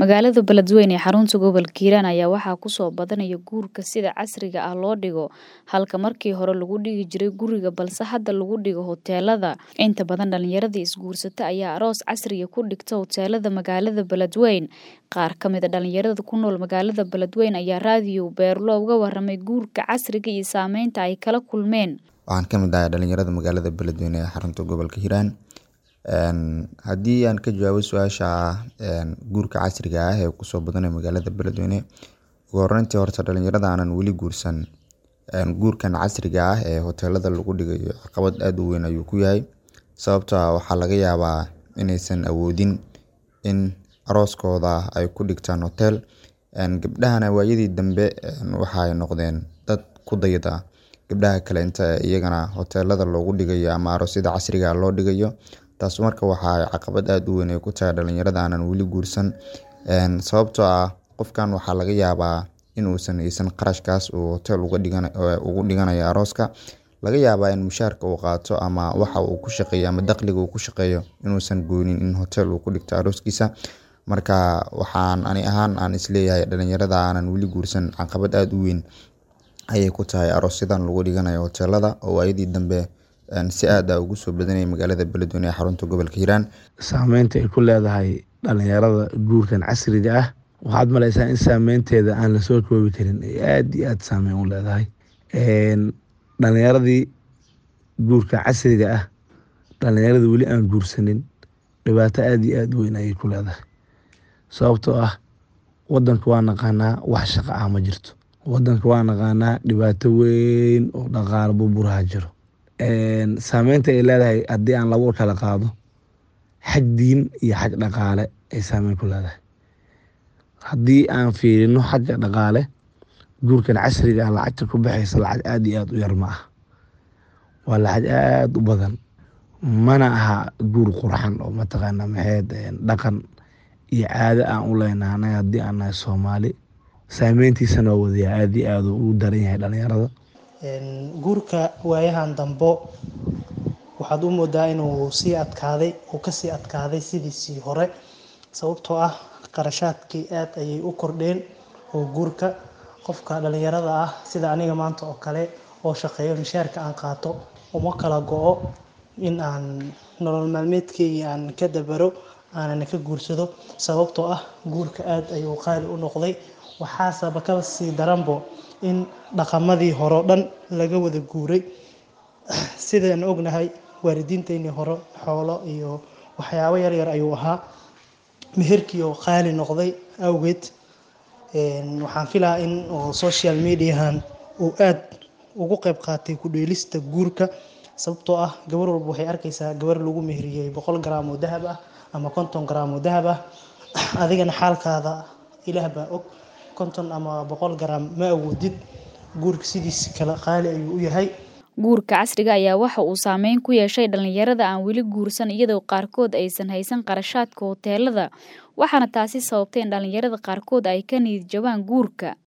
Magaalada Beledweyne ee xarunta gobolka Hiiraan ayaa waxaa ku soo badanaya guurka sida casriga ah loo dhigo halka markii hore lagu dhigi jiray guriga balse hadda lagu dhigo hoteelada. Inta badan dhalinyarada isguursata ayaa aroos casriya ku dhigta hoteelada magaalada Beledweyne. Qaar ka mid a dhalinyarada ku nool magaalada Beledweyne ayaa raadiyo Beerlo uga warramay guurka casriga iyo saameynta ay kala kulmeen. Waxaan ka mid ahay dhalinyarada magaalada Beledweyne ee xarunta gobolka Hiiraan. Haddii aan ka jawaabo su-aasha guurka casriga ah ee kusoo badanaya magaalada Beledweyne ugu horreyntii horta dhalinyarada aanan weli guursan guurkan casriga ah ee hoteelada lagu dhigayo caqabad aad u weyn ayuu ku yahay sababtoo ah waxaa laga yaabaa inaysan awoodin in arooskooda ay ku dhigtaan hotel gabdhahana waayadii dambe waxay noqdeen dad ku dayda gabdhaha kale inta iyagana hoteelada loogu dhigayo ama aroosyada casriga ah loo dhigayo taas marka waxaa caqabad aad u weyn ay ku tahay dhalinyarada aanan weli guursan sababtoo ah qofkan waxaa laga yaabaa in uusan haysan qarashkaas uu hotel ugu dhiganayo arooska laga yaabaa in mushaarka uu qaato ama waxa uu ku shaqeeyo ama dakhliga uu ku shaqeeyo inuusan goonin in hotel uu ku dhigto arooskiisa marka waxaan ani ahaan aan isleeyahay dhalinyarada aanan weli guursan caqabad aad u weyn ayay ku tahay aroosyadan lagu dhiganayo hoteelada oo waayadii dambe si aad ah ugu soo badanayay magaalada Beledweyne ee xarunta gobolka Hiiraan saameynta ay ku leedahay dhalinyarada guurkan casriga ah waxaad maleysaa in saameynteeda aan lasoo koobi karin ay aad iyo aad saameyn u leedahay dhalinyaradii guurka casriga ah dhalinyarada weli aan guursanin dhibaato aad iyo aad u weyn ayay ku leedahay sababtoo ah wadanka waa naqaanaa wax shaqo ah ma jirto wadanka waa naqaanaa dhibaato weyn oo dhaqaale burburaha jiro saameynta ay leedahay haddii aan laba kala qaado xag diin iyo xag dhaqaale ay saameyn ku leedahay haddii aan fiirino xagga dhaqaale guurkan casriga ah lacagta ku baxaysa lacag aad iyo aad u yar ma ah waa lacag aad u badan mana aha guur qurxan oo mataqaana maxayd dhaqan iyo caado aan u leenahay anaga haddii aan nahay soomaali saameyntiisana waa wadayaa aad iyo aad u daran yahay dhalinyarada guurka waayahan dambo waxaad u moodaa inuu sii adkaaday uu kasii adkaaday sidiisii hore sababtoo ah qarashaadkii aad ayay u kordheen oo guurka qofka dhalinyarada ah sida aniga maanta oo kale oo shaqeeyo mishaarka aan qaato uma kala go-o in aan nolol maalmeedkeygii aan ka dabaro aanan ka guursado sababtoo ah guurka aad ayuu qaali u noqday waxaaseba ka sii daranbo in dhaqamadii hore o dhan laga wada guuray sidaan ognahay waalidiinteynii hore xoolo iyo waxyaabo yaryar ayuu ahaa meherkii oo qaali noqday awgeed waxaan filaa in social mediahan uu aad ugu qeyb qaatay ku-dheelista guurka sababtoo ah gabar walba waxay arkaysaa gabar lagu meheriyey boqol gram oo dahab ah ama konton gram oo dahab ah adigana xaalkaada ilaah baa og konton ama boqol gram ma awoodid guurka sidiisi kale qaali ayuu u yahay guurka casriga ayaa waxa uu saameyn ku yeeshay dhalinyarada aan weli guursan iyadoo qaarkood aysan haysan qarashaadka hoteelada waxaana taasi sababtay in dhalinyarada qaarkood ay ka niyad jabaan guurka